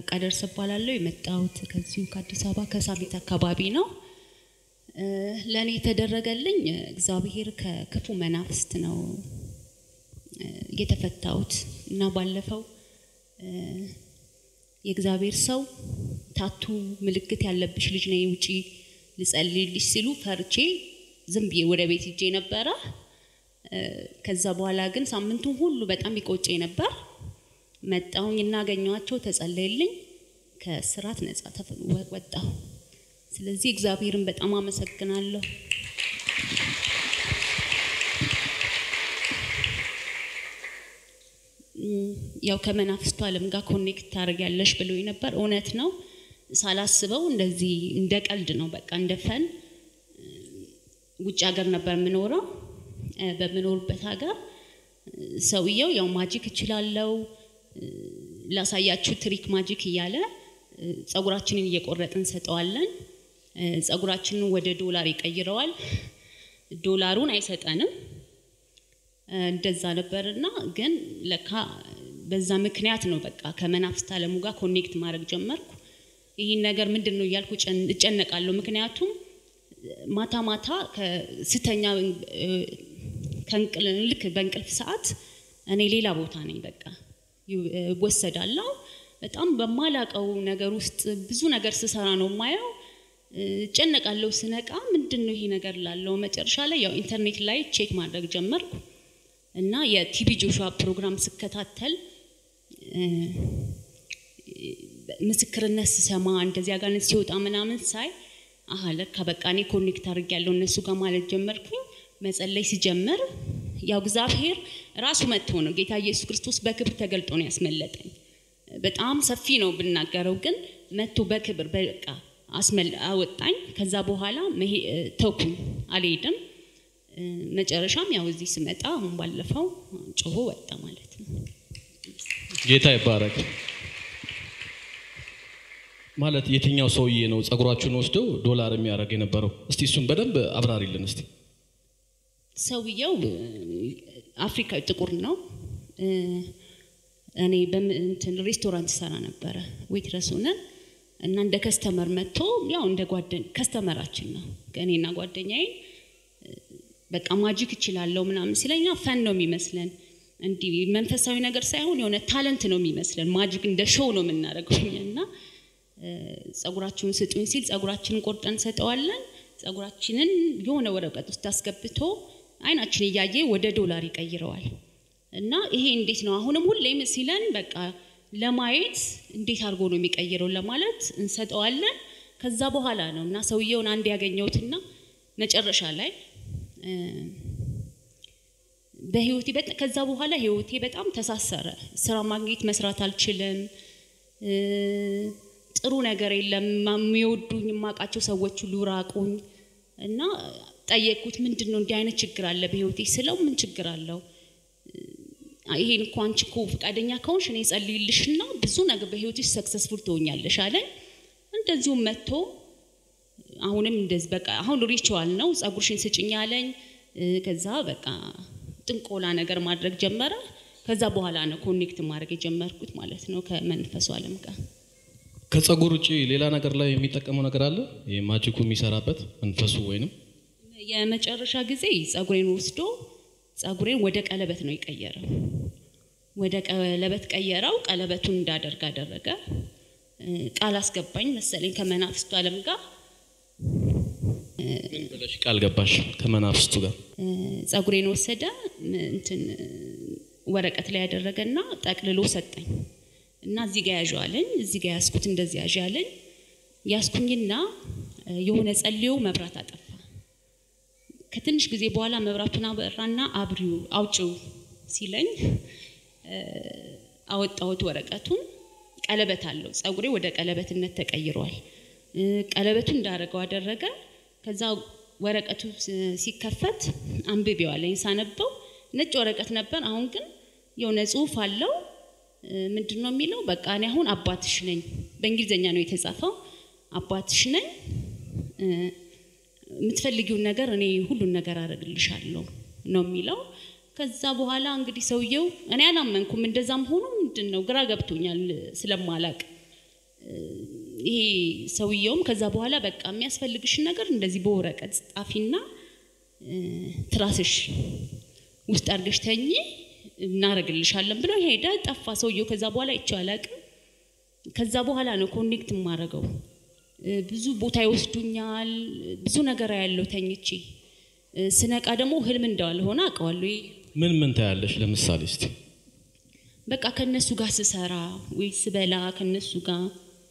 ርብቃ ደርስ እባላለሁ። የመጣሁት ከዚሁ ከአዲስ አበባ ከሳሚት አካባቢ ነው። ለእኔ የተደረገልኝ እግዚአብሔር ከክፉ መናፍስት ነው የተፈታሁት እና ባለፈው የእግዚአብሔር ሰው ታቱ ምልክት ያለብሽ ልጅ ነይ ውጪ ልጸልይልሽ ሲሉ ፈርቼ ዝም ብዬ ወደ ቤት ሂጄ ነበረ። ከዛ በኋላ ግን ሳምንቱን ሁሉ በጣም ይቆጨኝ ነበር። መጣሁኝ እና አገኘኋቸው፣ ተጸለየልኝ፣ ከስራት ነጻ ወጣሁ። ስለዚህ እግዚአብሔርን በጣም አመሰግናለሁ። ያው ከመናፍስቱ ዓለም ጋር ኮኔክት ታደርጊያለሽ ብሎኝ ነበር። እውነት ነው። ሳላስበው እንደዚህ እንደ ቀልድ ነው፣ በቃ እንደ ፈን ውጭ ሀገር ነበር የምኖረው። በምኖርበት ሀገር ሰውየው ያው ማጂክ እችላለው ላሳያችሁ ትሪክ ማጂክ እያለ ጸጉራችንን እየቆረጥ እንሰጠዋለን። ጸጉራችንን ወደ ዶላር ይቀይረዋል። ዶላሩን አይሰጠንም። እንደዛ ነበርና ግን ለካ በዛ ምክንያት ነው በቃ ከመናፍስት ዓለሙ ጋር ኮኔክት ማድረግ ጀመርኩ። ይህን ነገር ምንድን ነው እያልኩ እጨነቃለሁ። ምክንያቱም ማታ ማታ ስተኛ ልክ በእንቅልፍ ሰዓት እኔ ሌላ ቦታ ነኝ፣ በቃ እወሰዳለሁ። በጣም በማላቀው ነገር ውስጥ ብዙ ነገር ስሰራ ነው የማየው። እጨነቃለሁ። ስነቃ ምንድን ነው ይሄ ነገር ላለው መጨረሻ ላይ ያው ኢንተርኔት ላይ ቼክ ማድረግ ጀመርኩ እና የቲቢ ጆሹዋ ፕሮግራም ስከታተል ምስክርነት ስሰማ እንደዚህ አጋንንት ሲወጣ ምናምን ሳይ አሀ ለካ በቃ እኔ ኮኔክት አድርግ ያለው እነሱ ጋር ማለት ጀመርኩኝ። መጸለይ ሲጀምር ያው እግዚአብሔር ራሱ መጥቶ ነው ጌታ ኢየሱስ ክርስቶስ በክብር ተገልጦ ነው ያስመለጠኝ። በጣም ሰፊ ነው ብናገረው፣ ግን መጥቶ በክብር በቃ አወጣኝ። ከዛ በኋላ ተውኩኝ፣ አልሄድም። መጨረሻም ያው እዚህ ስመጣ አሁን ባለፈው ጮሆ ወጣ ማለት ነው። ጌታ ይባረክ። ማለት የትኛው ሰውዬ ነው ጸጉራችሁን ወስደው ዶላር የሚያደርግ የነበረው? እስቲ እሱን በደንብ አብራሪልን እስቲ። ሰውየው አፍሪካዊ ጥቁር ነው። እኔ በእንትን ሬስቶራንት ሰራ ነበረ ዌትረስ ሆነን እና እንደ ከስተመር መጥቶ ያው እንደ ጓደኛ ከስተመራችን ነው ከእኔና ጓደኛዬ በቃ ማጂክ እችላለሁ ምናምን ሲለኛ ፈን ነው የሚመስለን እንዲህ መንፈሳዊ ነገር ሳይሆን የሆነ ታለንት ነው የሚመስለን። ማጂክ እንደ ሾው ነው የምናደርገው እና ጸጉራችሁን ስጡኝ ሲል ጸጉራችንን ቆርጠን ሰጠዋለን። ጸጉራችንን የሆነ ወረቀት ውስጥ አስገብቶ አይናችን እያየ ወደ ዶላር ይቀይረዋል። እና ይሄ እንዴት ነው አሁንም ሁሌም ሲለን በቃ ለማየት እንዴት አድርጎ ነው የሚቀይረው ለማለት እንሰጠዋለን። ከዛ በኋላ ነው እና ሰውየውን አንድ ያገኘሁትና መጨረሻ ላይ በህይወቴ ከዛ በኋላ ህይወቴ በጣም ተሳሰረ። ስራ ማግኘት መስራት አልችልም። ጥሩ ነገር የለም። የሚወዱኝ የማውቃቸው ሰዎች ሁሉ ራቁኝ እና ጠየቅኩት። ምንድን ነው እንዲህ አይነት ችግር አለ በህይወቴ ስለው ምን ችግር አለው? ይሄን እኮ አንቺ እኮ ፈቃደኛ ከሆንሽ እኔ ጸልይልሽና ብዙ ነገር በህይወትሽ ሰክሰስፉል ትሆኛለሽ አለኝ። እንደዚሁም መጥቶ አሁንም እንደዚህ በቃ አሁን ሪቹዋል ነው ጸጉርሽን ስጭኝ አለኝ። ከዛ በቃ ጥንቆላ ነገር ማድረግ ጀመረ። ከዛ በኋላ ነው ኮኔክት ማድረግ የጀመርኩት ማለት ነው ከመንፈሱ ዓለም ጋር። ከጸጉር ውጭ ሌላ ነገር ላይ የሚጠቀመው ነገር አለ? ይህ ማጂኩ የሚሰራበት መንፈሱ ወይንም የመጨረሻ ጊዜ ጸጉሬን ወስዶ ጸጉሬን ወደ ቀለበት ነው የቀየረው። ወደ ቀለበት ቀየረው። ቀለበቱን እንዳደርግ አደረገ። ቃል አስገባኝ መሰለኝ ከመናፍስቱ ዓለም ጋር ምን ብለሽ ቃል ገባሽ ከመናፍስቱ ጋር? ጸጉሬን ወሰደ እንትን ወረቀት ላይ ያደረገና ጠቅልሎ ሰጠኝ እና እዚህ ጋር ያዥ አለኝ። እዚህ ጋር ያስኩት እንደዚህ ያዥ አለኝ። ያስኩኝና የሆነ ጸልዮ መብራት አጠፋ። ከትንሽ ጊዜ በኋላ መብራቱን አበራና አብሪው አውጪው ሲለኝ አወጣሁት ወረቀቱን። ቀለበት አለው። ጸጉሬ ወደ ቀለበትነት ተቀይሯል። ቀለበቱን እንዳደረገው አደረገ። ከዛ ወረቀቱ ሲከፈት አንብቤው አለኝ። ሳነበው ነጭ ወረቀት ነበር። አሁን ግን የሆነ ጽሁፍ አለው። ምንድን ነው የሚለው? በቃ እኔ አሁን አባትሽ ነኝ። በእንግሊዝኛ ነው የተጻፈው። አባትሽ ነኝ የምትፈልጊውን ነገር እኔ ሁሉን ነገር አደርግልሻለሁ ነው የሚለው። ከዛ በኋላ እንግዲህ ሰውየው እኔ አላመንኩም። እንደዛም ሆኖ ምንድን ነው ግራ ገብቶኛል ስለማላቅ ይሄ ሰውየውም ከዛ በኋላ በቃ የሚያስፈልግሽን ነገር እንደዚህ በወረቀት ጻፊና ትራስሽ ውስጥ አድርገሽ ተኝ እናረግልሻለን ብሎ ሄደ፣ ጠፋ ሰውየው። ከዛ በኋላ አይቼው አላውቅም። ከዛ በኋላ ነው ኮኔክት የማደርገው። ብዙ ቦታ ይወስዱኛል፣ ብዙ ነገር ያለው ተኝቼ ስነቃ ደግሞ ህልም እንዳልሆነ አውቀዋለሁ። ምን ምን ታያለሽ? ለምሳሌ እስቲ በቃ ከነሱ ጋር ስሰራ ወይ ስበላ ከነሱ ጋር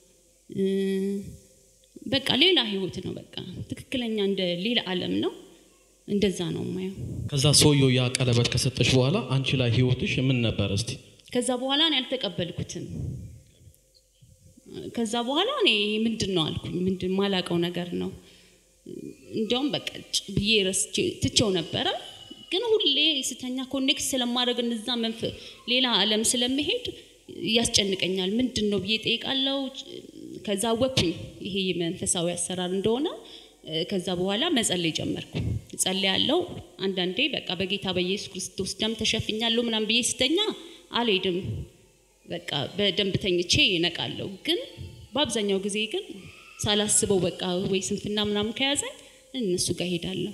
በቃ ሌላ ህይወት ነው። በቃ ትክክለኛ እንደ ሌላ ዓለም ነው። እንደዛ ነው የማየው። ከዛ ሰውየው ያ ቀለበት ከሰጠሽ በኋላ አንቺ ላይ ህይወትሽ ምን ነበር? እስቲ ከዛ በኋላ እኔ አልተቀበልኩትም። ከዛ በኋላ እኔ ምንድን ነው አልኩኝ። ምንድን ማላቀው ነገር ነው። እንዲያውም በቃ ብዬ ረስቼ ትቼው ነበረ። ግን ሁሌ ስተኛ ኮኔክት ስለማድረግ እነዛ መንፈ ሌላ ዓለም ስለመሄድ ያስጨንቀኛል። ምንድን ነው ብዬ ጠይቃለሁ። ከዛ ወኩኝ ይሄ መንፈሳዊ አሰራር እንደሆነ። ከዛ በኋላ መጸለይ ጀመርኩ። ጸልያለሁ። አንዳንዴ በቃ በጌታ በኢየሱስ ክርስቶስ ደም ተሸፍኛለሁ ምናምን ብዬ ስተኛ አልሄድም። በቃ በደንብ ተኝቼ ይነቃለሁ። ግን በአብዛኛው ጊዜ ግን ሳላስበው በቃ ወይ ስንፍና ምናምን ከያዘኝ እነሱ ጋር ሄዳለሁ።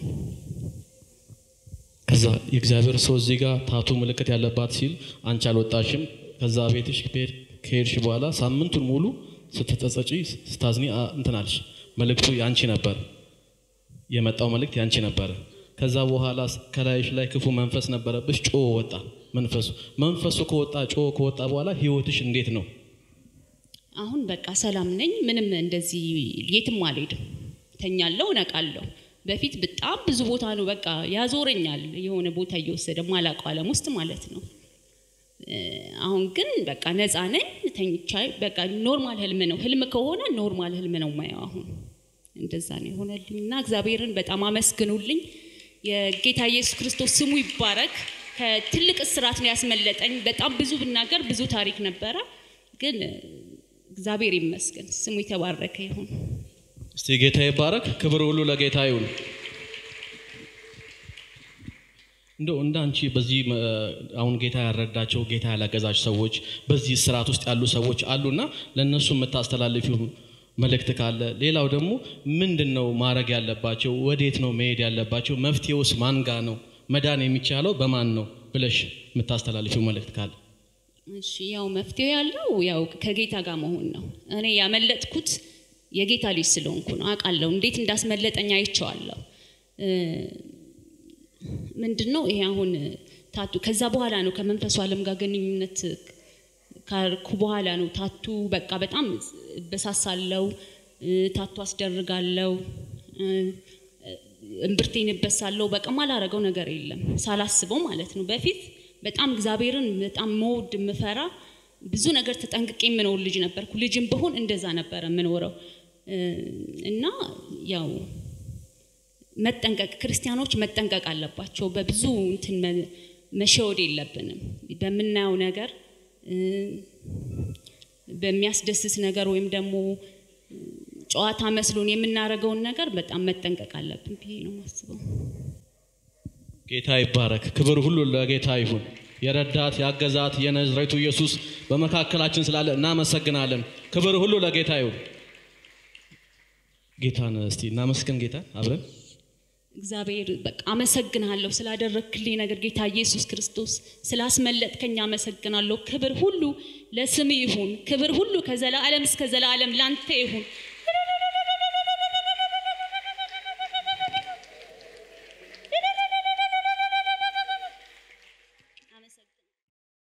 ከዛ የእግዚአብሔር ሰው እዚህ ጋር ታቱ ምልክት ያለባት ሲል አንቺ አልወጣሽም። ከዛ ቤትሽ ከሄድሽ በኋላ ሳምንቱን ሙሉ ስትጸጸጪ ስታዝኒ እንትን አልሽ። መልእክቱ ያንቺ ነበር፣ የመጣው መልእክት ያንቺ ነበር። ከዛ በኋላ ከላይሽ ላይ ክፉ መንፈስ ነበረብሽ፣ ጮ ወጣ መንፈሱ። መንፈሱ ከወጣ ጮ ከወጣ በኋላ ህይወትሽ እንዴት ነው? አሁን በቃ ሰላም ነኝ። ምንም እንደዚህ የትም አልሄድም። ተኛለሁ፣ እነቃለሁ። በፊት በጣም ብዙ ቦታ ነው በቃ ያዞረኛል፣ የሆነ ቦታ እየወሰደ ማላውቀው ዓለም ውስጥ ማለት ነው። አሁን ግን በቃ ነፃ ነኝ። ተኝቻ በቃ ኖርማል ህልም ነው። ህልም ከሆነ ኖርማል ህልም ነው ማየው። አሁን እንደዛ ነው የሆነልኝ እና እግዚአብሔርን በጣም አመስግኑልኝ። የጌታ ኢየሱስ ክርስቶስ ስሙ ይባረክ። ከትልቅ እስራት ነው ያስመለጠኝ። በጣም ብዙ ብናገር ብዙ ታሪክ ነበረ፣ ግን እግዚአብሔር ይመስገን ስሙ የተባረከ ይሁን። እስቲ ጌታ ይባረክ። ክብር ሁሉ ለጌታ ይሁን። እንደው እንደ አንቺ በዚህ አሁን ጌታ ያረዳቸው ጌታ ያላገዛች ሰዎች በዚህ ስርዓት ውስጥ ያሉ ሰዎች አሉና ለእነሱ የምታስተላልፊው መልእክት ካለ፣ ሌላው ደግሞ ምንድን ነው ማድረግ ያለባቸው? ወዴት ነው መሄድ ያለባቸው? መፍትሄውስ ማን ጋ ነው? መዳን የሚቻለው በማን ነው ብለሽ የምታስተላልፊው መልእክት ካለ? እሺ ያው መፍትሄ ያለው ያው ከጌታ ጋር መሆን ነው። እኔ ያመለጥኩት የጌታ ልጅ ስለሆንኩ ነው። አውቃለሁ እንዴት እንዳስመለጠኝ አይቼዋለሁ። ምንድን ነው ይሄ አሁን ታቱ ከዛ በኋላ ነው ከመንፈሱ ዓለም ጋር ግንኙነት ካርኩ በኋላ ነው ታቱ በቃ በጣም እበሳሳለው፣ ታቱ አስደርጋለው፣ እምብርቴን እበሳለው። በቃ ማላረገው ነገር የለም ሳላስበው ማለት ነው። በፊት በጣም እግዚአብሔርን በጣም መውድ የምፈራ ብዙ ነገር ተጠንቅቄ የምኖር ልጅ ነበርኩ። ልጅም ብሆን እንደዛ ነበረ የምኖረው እና ያው መጠንቀቅ ክርስቲያኖች መጠንቀቅ አለባቸው። በብዙ እንትን መሸወድ የለብንም። በምናየው ነገር በሚያስደስት ነገር ወይም ደግሞ ጨዋታ መስሎን የምናደርገውን ነገር በጣም መጠንቀቅ አለብን ብዬ ነው የማስበው። ጌታ ይባረክ። ክብር ሁሉ ለጌታ ይሁን። የረዳት ያገዛት የነዝሬቱ ኢየሱስ በመካከላችን ስላለ እናመሰግናለን። ክብር ሁሉ ለጌታ ይሁን። ጌታን እስቲ እናመስግን። ጌታ አብረን እግዚአብሔር በቃ አመሰግናለሁ ስላደረግክልኝ ነገር ጌታ ኢየሱስ ክርስቶስ ስላስመለጥከኝ አመሰግናለሁ። ክብር ሁሉ ለስም ይሁን። ክብር ሁሉ ከዘላለም እስከ ዘላለም ላንተ ይሁን።